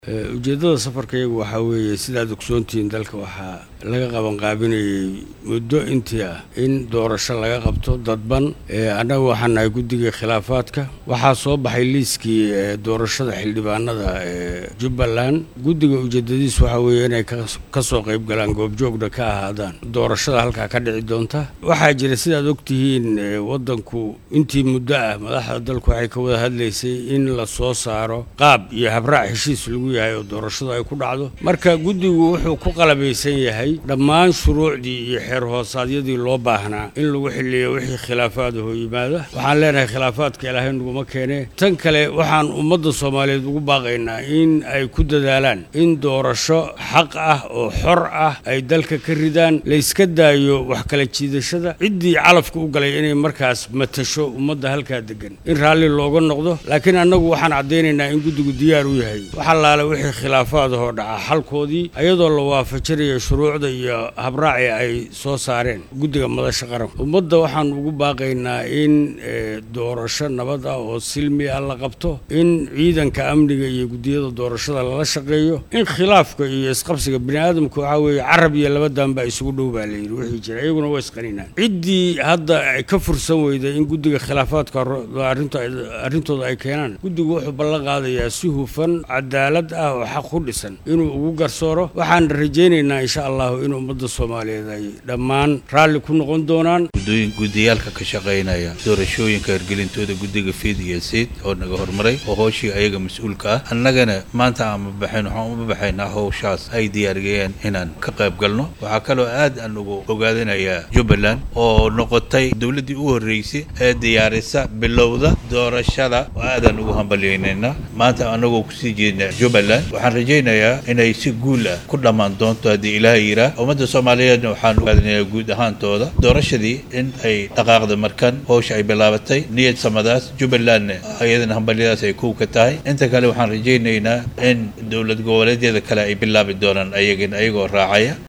ujeeddada safarkayagu waxaa weeye sidaad ogsoontihiin dalka waxaa laga qabanqaabinayay muddo intii ah in doorasho laga qabto dadban annaga waxaan nahay guddigii khilaafaadka waxaa soo baxay liiskii doorashada xildhibaanada ee jubbaland guddiga ujeedadiis waxaa weeye inay ka soo qayb galaan goobjoogna ka ahaadaan doorashada halkaa ka dhici doonta waxaa jira sidaad ogtihiin waddanku intii muddo ah madaxda dalku waxay ka wada hadlaysay in la soo saaro qaab iyo habraac heshiis lagu yahay oo doorashadu ay ku dhacdo marka guddigu wuxuu ku qalabaysan yahay dhammaan shuruucdii iyo xeer hoosaadyadii loo baahnaa in lagu xilliyo wixii khilaafaadahoo yimaada waxaan leenahay khilaafaadka ilaahay naguma keenee tan kale waxaan ummadda soomaaliyeed ugu baaqaynaa in ay ku dadaalaan in doorasho xaq ah oo xor ah ay dalka ka ridaan layska daayo wax kala jiidashada ciddii calafka u galay inay markaas matasho ummadda halkaa degan in raalli looga noqdo laakiin annagu waxaan caddaynaynaa in guddigu diyaar u yahay waxalaale wixii khilaafaadahoo dhaca xalkoodii ayadoo la waafajinayo shuruucda iyo habraaci ay soo saareen guddiga madasha qaranka ummadda waxaan ugu baaqaynaa in doorasho nabad ah oo silmi ah la qabto in ciidanka amniga iyo guddiyada doorashada lala shaqeeyo in khilaafka iyo isqabsiga bini aadamka waxaa weeye carab iyo labadanba isugu dhow baa layidhi wixii jira iyaguna waa isqaninaan ciddii hadda ka fursan weyday in guddiga khilaafaadka arrintooda ay keenaan guddigu wuxuu ballan qaadayaa si hufan cadaalad ah oo xaq ku dhisan inuu ugu garsooro waxaan rajaynaynaa insha allahu in ummadda soomaaliyeed ay dhammaan raalli ku noqon doonaan guddiyaalka ka shaqaynaya doorashooyinka hirgelintooda guddiga fiid iyo siid oo naga hormaray oo hooshii ayaga mas-uulka ah annagana maanta aan ma baxayn waxaan uma baxaynaa howshaas ay diyaariyeen inaan ka qayb galno waxaa kaloo aad aan ugu ogaadinayaa jubbaland oo noqotay dowladdii u horreysay ee diyaarisa bilowda doorashada oo aadaan ugu hambalyaynayna maanta annagoo kusii jeedna jubbaland waxaan rajaynayaa inay si guul ah ku dhammaan doonto haddii ilaahay yiraa ummadda soomaaliyeedna waxaan ogaadinayaa guud ahaantooda doorashadii in ay dhaqaaqda markan howsha ay bilaabatay niyad samadaas jubbalandna ayadana hambalyadaas ay kuw ka tahay inta kale waxaan rajaynaynaa in dowlad goboleedyada kale ay bilaabi doonaan ayagana ayagoo raacaya